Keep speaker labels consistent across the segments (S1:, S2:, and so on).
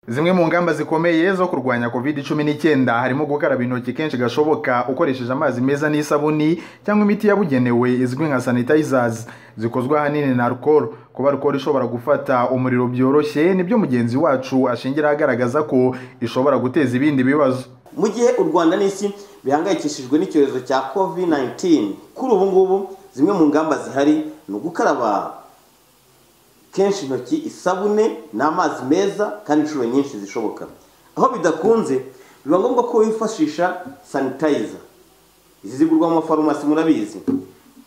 S1: Zimwe mu ngamba zikomeye zo kurwanya covid cumi n'icyenda harimo gukaraba intoki kenshi gashoboka ukoresheje amazi meza n'isabuni cyangwa imiti yabugenewe izwi nka sanitizers zikozwe ahanini na alcohol kuba alcohol ishobora gufata umuriro byoroshye nibyo mugenzi wacu ashingiraho agaragaza ko ishobora guteza ibindi bibazo
S2: mu gihe u rwanda n'isi bihangayikishijwe n'icyorezo cya covid 19 kuri ubu ngubu zimwe mu ngamba zihari ni ugukaraba kenshi intoki isabune n'amazi meza kandi inshuro nyinshi zishoboka aho bidakunze biba ngombwa ko wifashisha sanitayiza izi zigurwa mu mafarumasi murabizi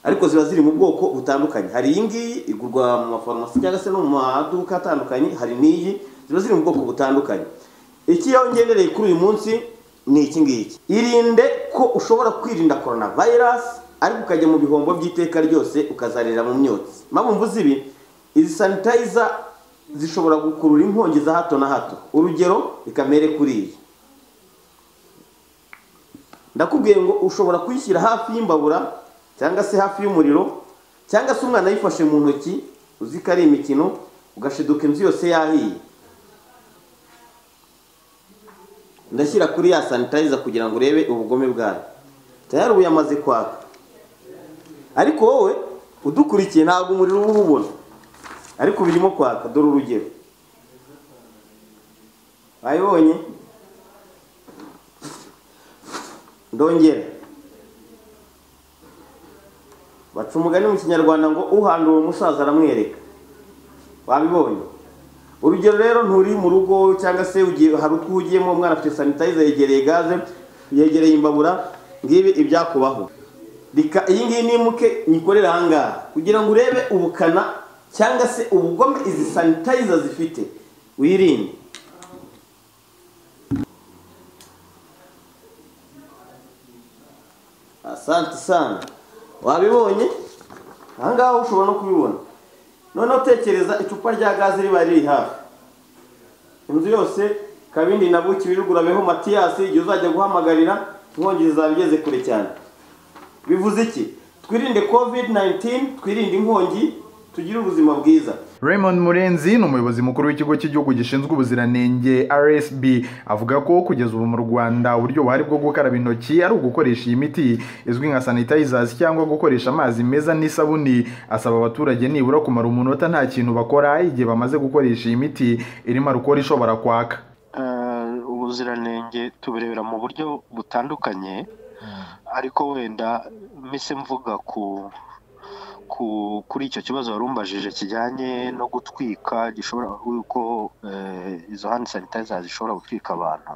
S2: ariko ziba ziri mu bwoko butandukanye hari iyi ngiyi igurwa mu mafarumasi cyangwa se no mu maduka atandukanye hari n'iyi ziba ziri mu bwoko butandukanye iki yongerereye kuri uyu munsi ni iki ngiki irinde ko ushobora kwirinda korona vayirasi ariko ukajya mu bihombo by'iteka ryose ukazarira mu myotsi mpamvu z'ibi izi sanitayiza zishobora gukurura inkongi za hato na hato urugero ikamere kuri iyi ndakubwiye ngo ushobora kuyishyira hafi y'imbabura cyangwa se hafi y'umuriro cyangwa se umwana ayifashe mu ntoki uzi ko ari imikino ugashiduka inzu yose yahiye ndashyira kuri ya sanitayiza kugira ngo urebe ubugome bwayo tayari ubu yamaze kwaka ariko wowe udukurikiye ntabwo umuriro uba urubona ariko birimo kwaka dore urugero wayibonye ndongera baca umugani mu kinyarwanda ngo uhandura umusaza aramwereka wabibonye urugero rero nturi mu rugo cyangwa se hari utwo ugiyemo umwana afite sanitayiza yegereye gaze yegereye imbabura ngibi ibyakubaho iyi ngiyi nimuke nyikorere ahangaha kugira ngo urebe ubukana cyangwa se ubugome izi sanitayiza zifite wirinde asante sana wabibonye ahangaha ushobora no kubibona noneho tekereza icupa rya gaze riba riri hafi inzu yose kabindi na buki birugurabeho matiyasi igihe uzajya guhamagarira inkongi zizaba igeze kure cyane bivuze iki twirinde covid 19 twirinde inkongi tugire ubuzima bwiza
S1: Raymond Murenzi ni umuyobozi mukuru w'ikigo cy'igihugu gishinzwe ubuziranenge RSB avuga ko kugeza ubu mu Rwanda uburyo buhari bwo gukaraba intoki ari ugukoresha iyi miti izwi nka sanitizers cyangwa gukoresha amazi meza n'isabuni asaba abaturage nibura kumara umunota nta kintu bakora igihe bamaze gukoresha iyi miti irimo alcohol ishobora kwaka
S3: ubuziranenge tubirebera mu buryo butandukanye ariko wenda mise mvuga ku kuri icyo kibazo wari umbajije kijyanye no gutwika gishobora yuko izo handi sanitayiza zishobora gutwika abantu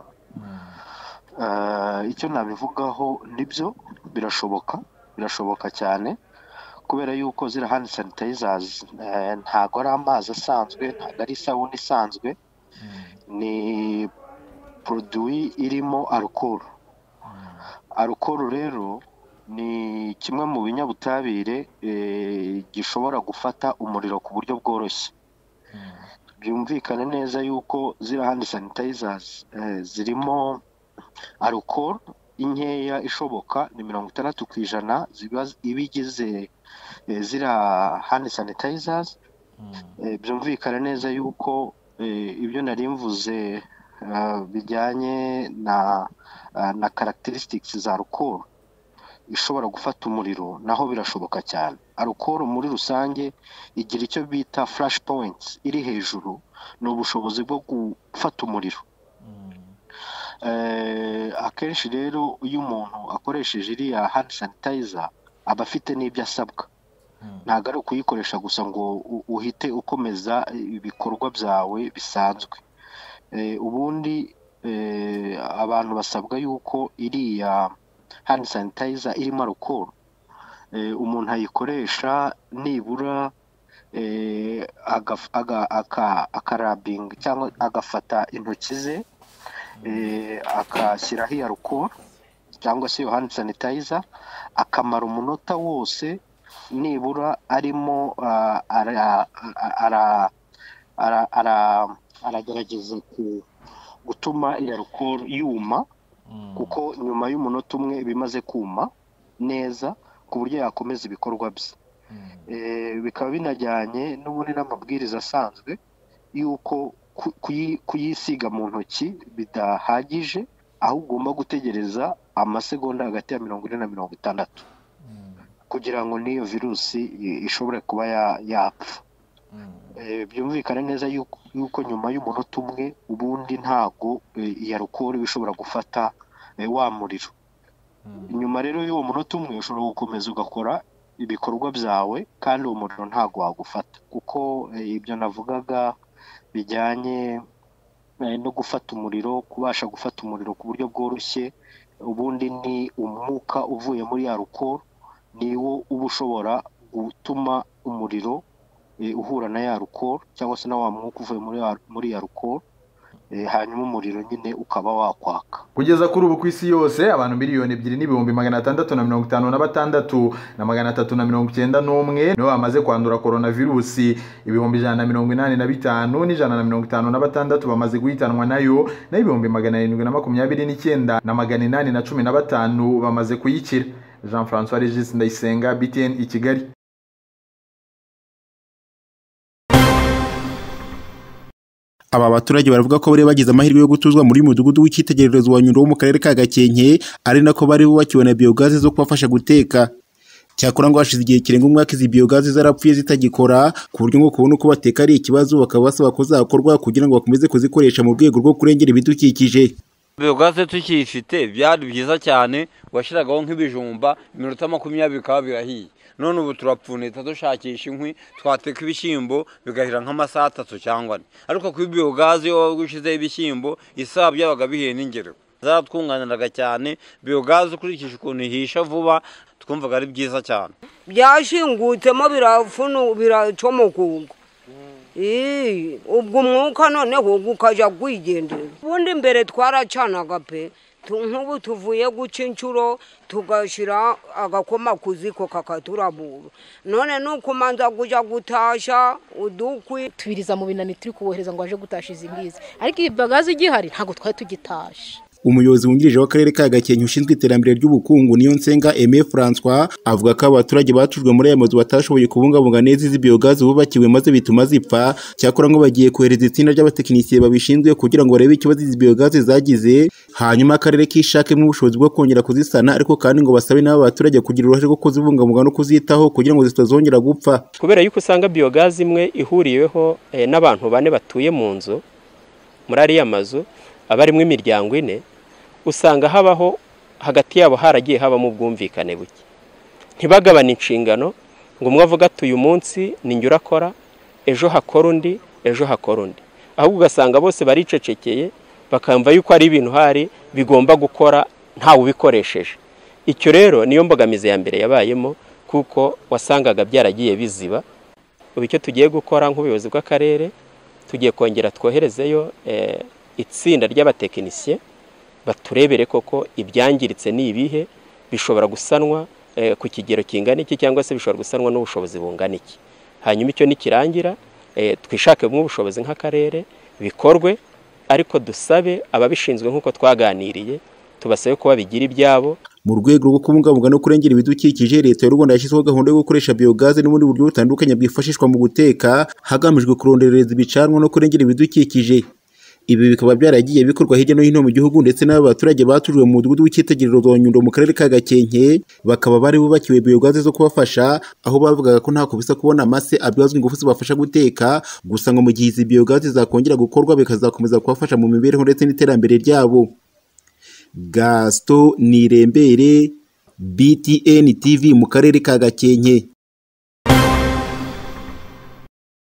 S3: icyo nabivugaho nibyo birashoboka birashoboka cyane kubera yuko ziriya handi sanitayiza ntabwo ari amazi asanzwe ntabwo ari isabune isanzwe ni poroduwi irimo arukoro arukoro rero ni kimwe mu binyabutabire gishobora gufata umuriro ku buryo bworoshye byumvikane neza yuko ziriya handi sanitayizazi zirimo arukoro inkeya ishoboka ni mirongo itandatu ku ijana iba igize ziriya handi sanitayizazi byumvikane neza yuko ibyo nari mvuze bijyanye na na karagiterisitiki za arukoro ishobora gufata umuriro naho birashoboka cyane arukoro muri rusange igira icyo bita furashi powenti iri hejuru ni ubushobozi bwo gufata umuriro akenshi rero iyo umuntu akoresheje iriya handi sanitayiza aba afite n'ibyo asabwa ntabwo ari ukuyikoresha gusa ngo uhite ukomeza ibikorwa byawe bisanzwe ubundi abantu basabwa yuko iriya handi sanitayiza irimo arukoro umuntu ayikoresha nibura akarabinga cyangwa agafata intoki ze akashyiraho iya arukoro cyangwa se iyo handi sanitayiza akamara umunota wose nibura arimo aragerageza gutuma iya arukoro yuma kuko nyuma y'umunota umwe bimaze kuma neza ku buryo yakomeza ibikorwa bye bikaba binajyanye n'ubundi n'amabwiriza asanzwe y'uko ku- kuyi- kuyisiga mu ntoki bidahagije aho ugomba gutegereza amasegonda hagati ya mirongo ine na mirongo itandatu kugira ngo n'iyo virusi i- ishobore kuba ya- yapfa Eh, byumvikane neza yuko yuko nyuma y'umunota umwe ubundi ntago eh, iyi arukoro iba ishobora gufata eh, wa muriro nyuma rero y'uwo munota umwe ushobora gukomeza ugakora ibikorwa byawe kandi uwo muriro ntago wagufata kuko eh, ibyo navugaga bijyanye eh, no gufata umuriro kubasha gufata umuriro ku buryo bworoshye ubundi ni umwuka uvuye muri ya rukoro niwo uba ushobora gutuma umuriro eh, uhura na ya rukoro cyangwa se na wa mwuka uvuye muri ya- muri ya rukoro eh, hanyuma umuriro nyine ukaba wakwaka
S1: kugeza kuri ubu ku isi yose abantu miliyoni ebyiri n'ibihumbi magana atandatu na mirongo itanu na batandatu na magana atatu na mirongo icyenda n'umwe nibo bamaze kwandura korona virusi ibihumbi ijana na mirongo inani na bitanu n'ijana na mirongo itanu na batandatu bamaze guhitanwa nayo naho ibihumbi magana arindwi na makumyabiri n'icyenda na magana inani na cumi na batanu bamaze kuyikira jean francois regis ndayisenga btn i kigali
S4: aba baturage baravuga ko bari bagize amahirwe yo gutuzwa muri uyu mudugudu w'icyitegererezo wa nyundo wo mu karere ka gakenke ari nako bari bubakiwe na biyogaze zo kubafasha guteka cyakora ngo hashize igihe kirenga umwaka izi biyogaze zarapfuye zitagikora ku buryo ngo kubona uko bateka ari ikibazo bakaba basaba ko zakorwa kugira ngo bakomeze kuzikoresha mu rwego rwo kurengera ibidukikije
S5: biyogaze tukiyifite byari byiza cyane washyiragaho nk'ibijumba iminota makumyabiri bikaba birahiye none ubu turapfunita dushakisha inkwi twateka ibishyimbo bigahira nk'amasaha atatu cyangwa ane ariko kuri biyogaze iyo waba ushyizeho ibishyimbo isaha byabaga bihiye n'ingero zaratwunganiraga cyane biyogaze ukurikije ukuntu ihisha vuba twumvaga ari byiza cyane
S6: byashingutsemo birafunu biracomoka ubwo Ii, ubwo umwuka noneho ukajya kwigendera ubundi mbere twaracanaga pe Tu- nk'ubu tuvuye guca inshuro tugashyira agakoma ku ziko kakaturabura none nuko umanza kujya gutasha udukwi
S7: tubiriza mu binani turi kubohereza ngo aje gutasha izi ngizi ariko iyi bagaze igihari ntabwo twari tugitashe
S4: umuyobozi wungirije w'akarere ka gakenke ushinzwe iterambere ry'ubukungu niyo nsenga aime francois avuga ko abaturage batujwe muri aya mazu batashoboye kubungabunga neza izi biyogazi bubakiwe maze bituma zipfa cyakora ngo bagiye kohereza itsinda ry'abatekinisiye babishinzwe kugira ngo barebe ikibazo izi biyogazi zagize hanyuma akarere kishakemo ubushobozi bwo kongera kuzisana ariko kandi ngo basabe n'abo baturage kugira uruhare rwo kuzibungabunga no kuzitaho kugira ngo zitazongera gupfa
S8: kubera yuko usanga biyogazi imwe ihuriweho eh, n'abantu bane batuye mu nzu muri ariya mazu aba arimo imiryango ine usanga habaho hagati yabo haragiye habamo ubwumvikane buke ntibagabane inshingano ngo umwe avuge ati uyu munsi ninjye urakora ejo hakora undi ejo hakora undi ahubwo ugasanga bose baricecekeye bakamva yuko ari ibintu hari bigomba gukora ntawe ubikoresheje icyo rero niyo mbogamizi ya mbere yabayemo kuko wasangaga byaragiye biziba ubu icyo tugiye gukora nk'ubuyobozi bw'akarere tugiye kongera twoherezeyo eh, itsinda ry'abatekinisiye baturebere koko ibyangiritse ni ibihe bishobora gusanwa eh, ku kigero kingana iki cyangwa se bishobora gusanwa n'ubushobozi bungana iki hanyuma icyo nikirangira eh, twishakemo ubushobozi nk'akarere bikorwe ariko dusabe ababishinzwe nk'uko twaganiriye tubasabe ko babigira ibyabo
S4: mu rwego rwo kubungabunga no kurengera ibidukikije leta y'u rwanda yashyizeho gahunda yo gukoresha biyogaze n'ubundi buryo butandukanye bwifashishwa mu guteka hagamijwe kuronderereza ibicanwa no kurengera ibidukikije ibi bikaba byaragiye bikorwa hirya no hino mu gihugu ndetse n'aba baturage batujwe mu mudugudu w'icyitegererezo wa nyundo mu karere ka gakenke bakaba bari bubakiwe biyogaze zo kubafasha aho bavugaga ko ntako bisa kubona amase abyazwa ingufu zibafasha guteka gusa ngo mu gihe izi biyogaze zakongera gukorwa bikazakomeza kubafasha mu mibereho ndetse n'iterambere ryabo gaston nirembere btn tv mu karere ka gakenke